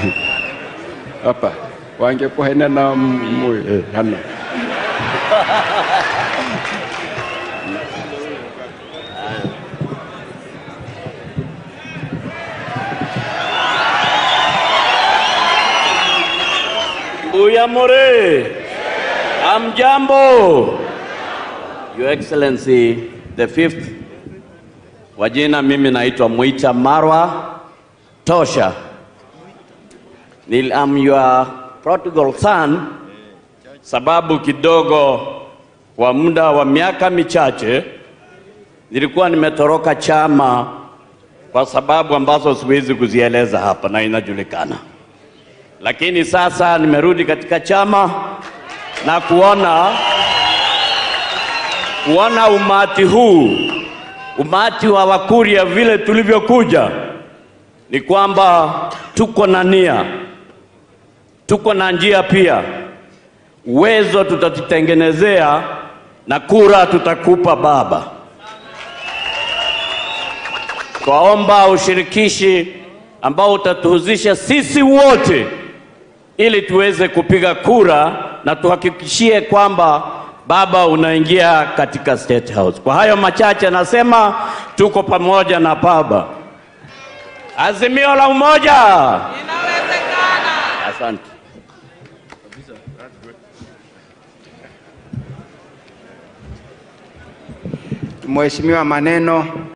hapa wangekuhena na mu eh, hana Uyamore. Amjambo. Your Excellency the fifth. Kwa jina mimi naitwa Mwita Marwa Tosha. Nil am your prodigal son sababu kidogo kwa muda wa miaka michache nilikuwa nimetoroka chama kwa sababu ambazo siwezi kuzieleza hapa na inajulikana lakini sasa nimerudi katika chama na kuona kuona umati huu, umati wa Wakuria vile tulivyokuja, ni kwamba tuko na nia, tuko na njia pia, uwezo tutatutengenezea na kura tutakupa Baba. Twaomba ushirikishi ambao utatuhusisha sisi wote ili tuweze kupiga kura na tuhakikishie kwamba Baba unaingia katika State House. Kwa hayo machache nasema tuko pamoja na Baba. Azimio la umoja. Inawezekana. Asante. Mheshimiwa Maneno.